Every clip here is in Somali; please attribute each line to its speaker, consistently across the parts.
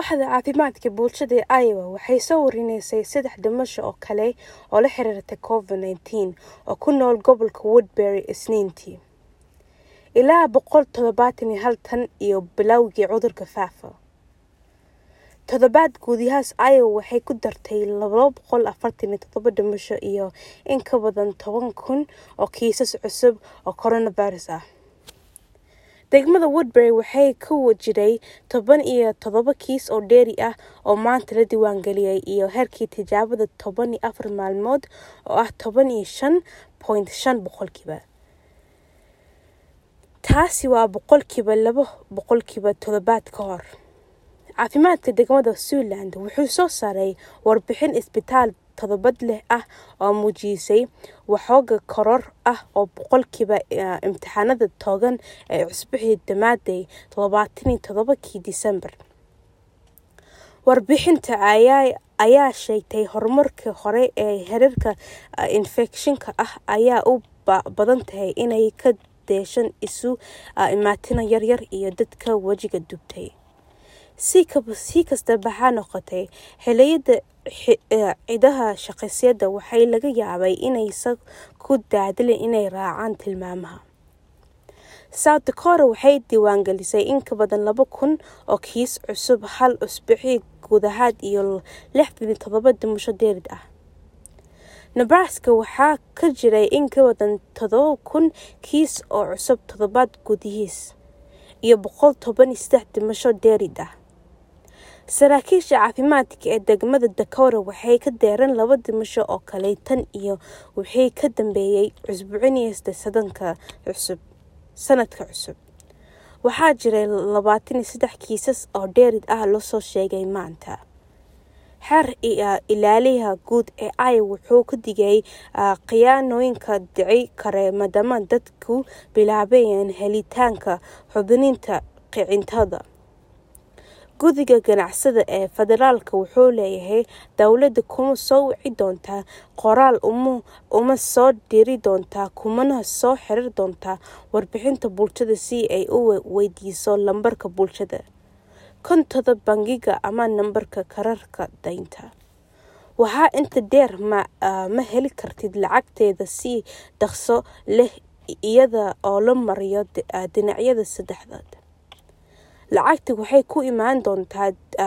Speaker 1: waaxda caafimaadka bulshada ee iowa waxay soo warinaysay saddex dhimasho oo kale oo la xiriirta covid nneteen oo ku nool gobolka woodbury isniintii ilaa boqol toddobaatan iyo hal tan iyo bilowgii cudurka faafa toddobaad guudiyahaas iowa waxay ku dartay laba boqol afartan iyo toddoba dhimasho iyo in ka badan toban kun oo kiisas cusub oo coronavirus ah degmada woodbury waxay ka wajiray toban iyo toddoba kiis oo dheeri ah oo maanta la diiwaangeliyay iyo heerkii tijaabada toban iyo afar maalmood oo ah toban iyo shan point shan boqolkiiba taasi waa boqolkiiba laba boqolkiiba toddobaad ka hor caafimaadka degmada zealand wuxuu soo saaray warbixin isbitaal todobad leh ah oo muujisay waxooga koror ah oo boqolkiiba imtixaanada toogan ee cusbixii dhammaaday todobaataniyo todobakii disembar warbixinta ayaa sheegtay horumarkii hore ee heerarka infekshinka ah ayaa u badan tahay inay ka deeshan isu imaatina yaryar iyo dadka wejiga dubtay si kastaba ha noqotay xiliyada ciidaha shaqaysyada waxay laga yaabay inaysan ku daadilin inay raacaan tilmaamaha south dakota waxay diiwaangelisay in ka badan laba kun oo kiis cusub hal usbuucii gudahaad iyo lixdan iyo todoba dhimasho dheerid ah nebraska waxaa ka jiray in ka badan todoba kun kiis oo cusub toddobaad gudihiis iyo boqol toban iyo saddex dhimasho dheerid ah saraakiisha caafimaadka ee degmada dakota waxay ka deereen laba dhimasho oo kale tan iyo wixii ka dambeeyay cusbuucinaysta sadanka cusub sanadka cusub waxaa jiray labaatan iyo saddex kiisas oo dheerid ah lasoo sheegay maanta xeer ilaaliyaha guud ee iowa wuxuu ka digay khiyaanooyinka dhici kare maadaama dadku bilaabayeen helitaanka xubniinta kicintada guddiga ganacsada ee federaalka wuxuu leeyahay dowladda kuma soo wici doontaa qoraal uma soo diri doontaa kumana soo xirir doontaa warbixinta bulshada si ay u weydiiso lambarka bulshada kontada bangiga ama nambarka kararka daynta waxaa inta dheer ma heli kartid lacagteeda si dhaqso leh iyada oo la mariyo dhinacyada saddexdaad lacagta waxay ku imaan doontaa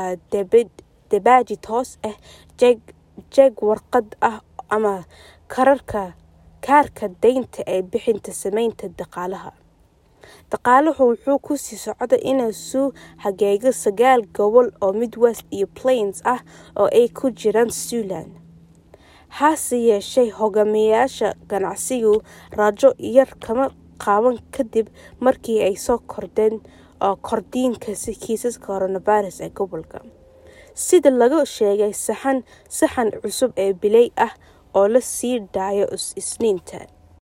Speaker 1: debaaji toos ah jeeg warqad ah ama kararka kaarka daynta ee bixinta sameynta dhaqaalaha dhaqaaluhu wuxuu ku sii socda inuu suu hageego sagaal gobol oo midwest iyo plains ah oo ay ku jiraan zealand hase yeeshee hogaamiyayaasha ganacsigu raajo yar kama qaaban kadib markii ay soo kordheen oo kordhiinka kiisaska coronavirus ee gobolka sida laga sheegay saxan saxan cusub ee bilay ah oo la sii daayo isniinta